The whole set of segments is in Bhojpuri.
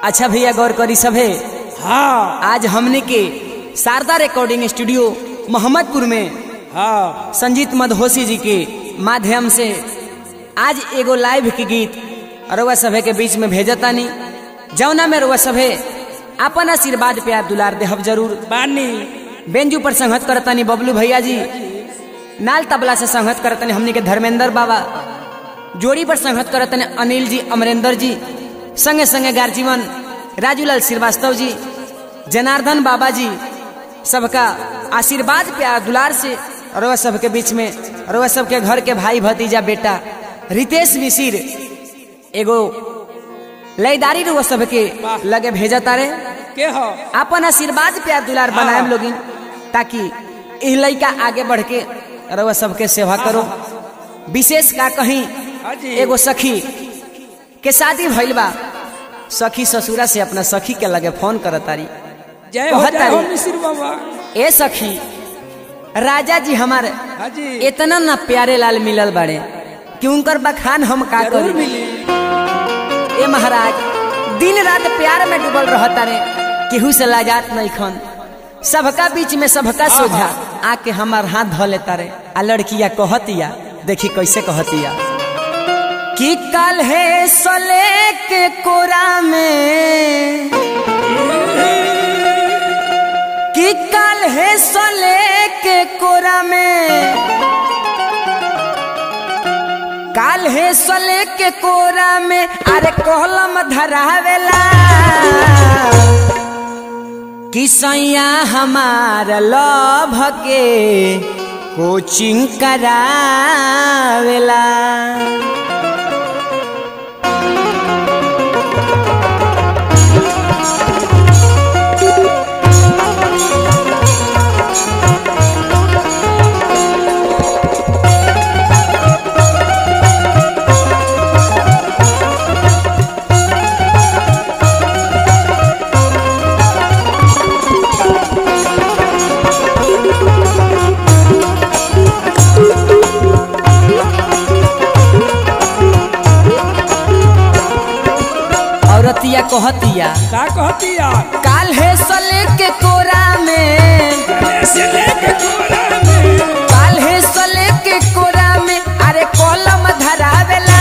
अच्छा भैया गौर करी सभे हाँ आज हमने के शारदा रिकॉर्डिंग स्टूडियो मोहम्मदपुर में हाँ संजीत मधोसी जी के माध्यम से आज एगो लाइव के गीत रउआ सभे के बीच में भेजतानी जौना में रउआ सभे अपन आशीर्वाद प्यार दुलार देहब जरूर बानी बेंजू पर संगत करतानी बबलू भैया जी नाल तबला से संगत करतानी हमने के धर्मेंद्र बाबा जोड़ी पर संगत करतानी अनिल जी अमरेंद्र जी संगे संगे गार्जीवन राजूलाल श्रीवास्तव जी जनार्दन बाबा जी सबका आशीर्वाद प्यार दुलार से रउआ सबके बीच में रउआ सबके घर के भाई भतीजा बेटा रितेश मिसिर एगो लयदारी रउआ सबके लगे भेजा तारे के हो अपन आशीर्वाद प्यार दुलार बनाए लोगिन ताकि इह लड़का आगे बढ़ के रउआ सबके सेवा करो विशेष का कहीं हाँ जी। एगो सखी के शादी भइल बा सखी ससुरा से अपना सखी के लगे फोन करतारी जय हो कहत जय हो तारी। मिसिर बाबा ए सखी राजा जी हमारे हाँ जी इतना ना प्यारे लाल मिलल बाड़े कि उनकर बखान हम का जरूर करी मिली ए महाराज दिन रात प्यार में डूबल रहता रे केहू से लाजात नहीं खन सबका बीच में सबका सोझा आके हमार हाथ धो लेता रे आ लड़किया कहतिया देखी कैसे कहतिया कि कल है सले के कोरा में कि कल है सले के कोरा में काल है सले के कोरा में अरे कोलम धरावेला कि सैया हमार लभ के कोचिंग करावेला औरतिया कहतिया का कहती यार काल है सले के कोरा में से लेके कोरा में काल है सले के कोरा में अरे कलम धरावेला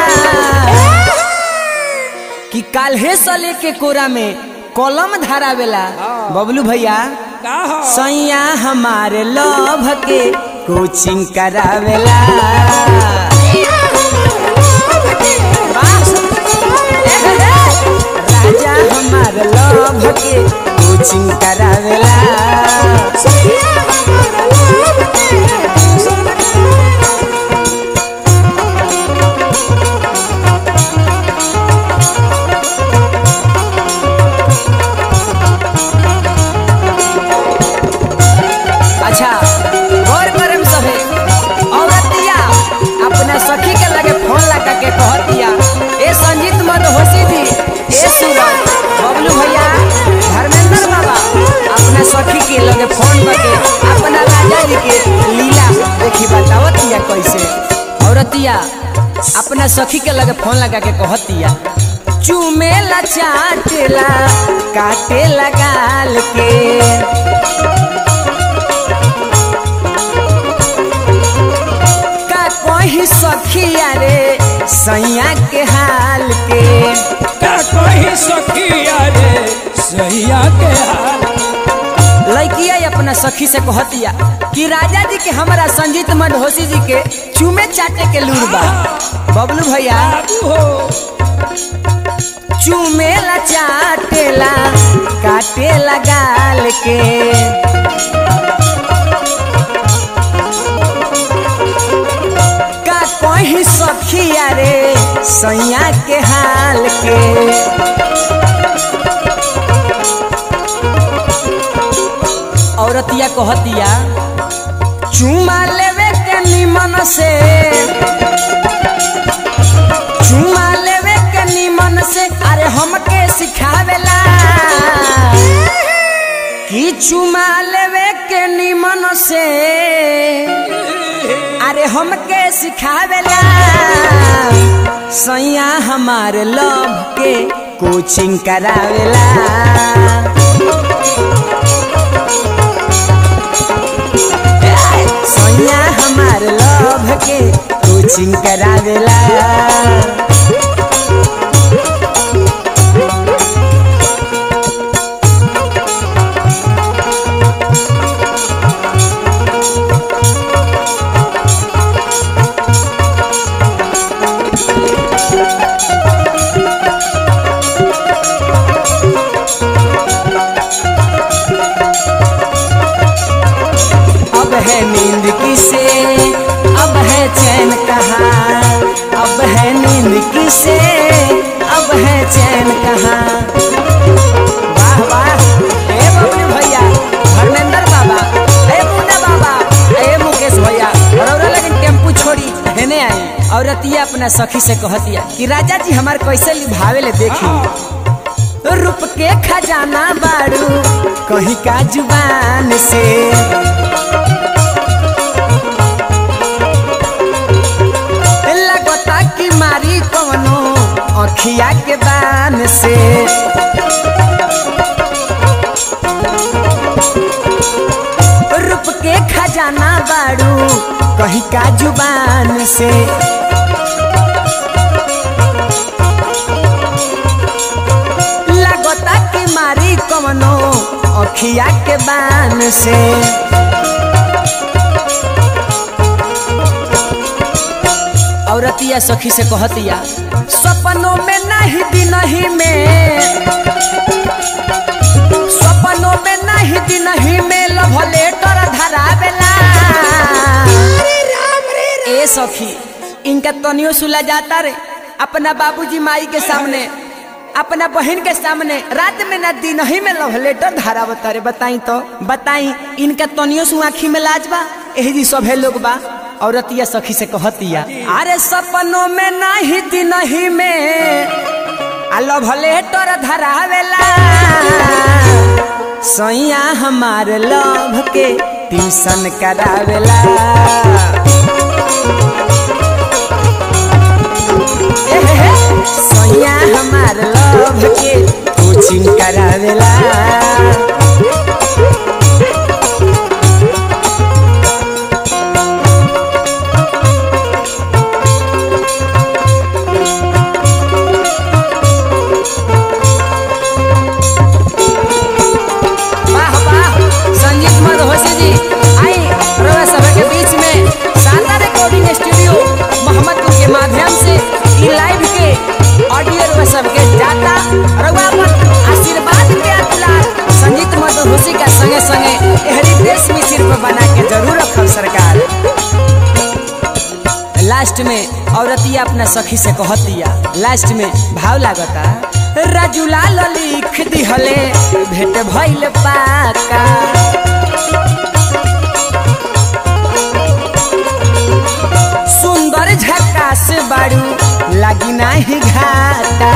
कि काल है सले के कोरा में कलम धरावेला बबलू भैया का हो सैया हमारे लभ के कोचिंग करावेला राजा हमारे लभ के कोचिंग करावेला अच्छा गौर करम सभे औरतिया अपना सखी के लगे फोन लगा के कहतिया ए संजीत मधोसी जी ए सूरज बबलू भैया धर्मेंद्र बाबा अपना सखी के लगे फोन करके अपना राजा जी के लीला देखी बतावतिया कैसे औरतिया अपना सखी के लगे फोन लगा के कहतिया चूमेला चाटेला काटेला गाल के का कही सखिया रे सैया के हाल के का कोई सखिया रे सैया के हाल लड़किया अपना सखी से कहतिया कि राजा जी के हमारा संजीत मधोसी जी के चूमे चाटे के लूर बा बबलू भैया बाबू हो चूमेला चाटेला काटेला गाल के का कही सखिया रे सैया के हाल के औरतिया कहतिया चुमा लेवे के निमन से चुमा लेवे के निमन से अरे हमके सिखावेला कि चुमा लेवे के निमन से अरे हमके सिखावेला सैया हमार लव के कोचिंग करावेला सैया हमार लव के कोचिंग करावेला अब है नींद किसे अब है चैन कहाँ अब है नींद किसे अब है चैन कहाँ वाह वाह ए बबलू भैया धर्मेंद्र बाबा ए मुन्ना बाबा ए मुकेश भैया रौरा लेकिन टेम्पू छोड़ी हेने आई औरतिया अपना सखी से कहतिया कि राजा जी हमार कैसे लिभावे ले देखी रूप के खजाना बारू कहीं का जुबान से लगता कि मारी कवनो अखिया के बान से रूप के खजाना बारू कहीं का जुबान से लगता कि मारी कवनो अखिया के बान से औरतिया सखी से कहतिया सपनों में नहीं दिनही में सपनों में नहीं दिनही में लव लेटर धरावेला ए सखी इनका तनियो सुला जाता रे अपना बाबूजी माई के सामने अपना बहन के सामने रात में ना दिन ही में लव लेटर धारावता रे बताई तो बताई इनका तनियो सु आँखी में लाज बा एही जी सभे लोग बा औरतिया सखी से कहतिया अरे सपनों में नहीं दिन ही में आ लव लेटर धरावेला सैया हमार लव के ट्यूशन करावेला सैया हमार लव के कोचिंग करावेला वाह वाह संगीत मधोसी जी आई रवा सभा के बीच में शानदार रिकॉर्डिंग स्टूडियो मोहम्मदपुर के माध्यम से ई लाइव के ऑडियो रवा सबके जाता रवा अपन आशीर्वाद के अतुलार संगीत मधोसी का संगे संगे एहरी देश में सिर्फ बना के जरूर रखल सरकार लास्ट में औरतिया अपना सखी से कहतिया लास्ट में भाव लागता राजूलाल लिख दिहले भेट भइल पाका सुंदर झकास बारू लागी नाही घाटा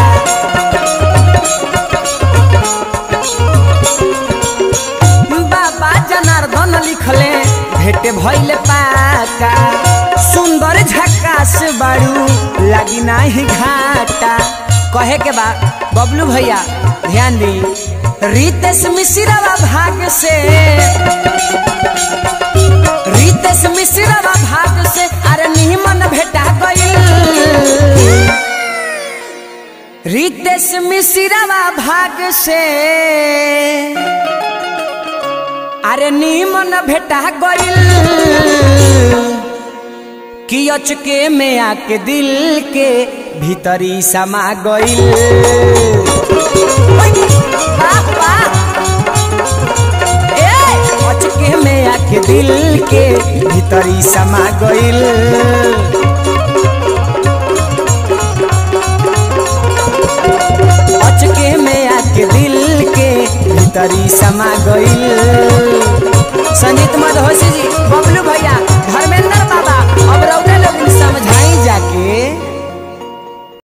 बाबा जनार्दन लिखले भेट भइल पाका सुंदर झकास बारू लागी नाही घाटा कहे के बा बबलू भैया ध्यान दी रितेश मिश्रा भाग से रितेश मिश्रा भाग से अरे निमन भेटा गइल रितेश मिश्रा भाग से अरे नीमन भेटा गइल कि अचके में आके दिल के भीतरी समा गइल वाह, वाह। ए, अचके में आके दिल के भीतरी समा गइल अचके में आके दिल के भीतरी समा गइल संगीत मधोसी जी बबलू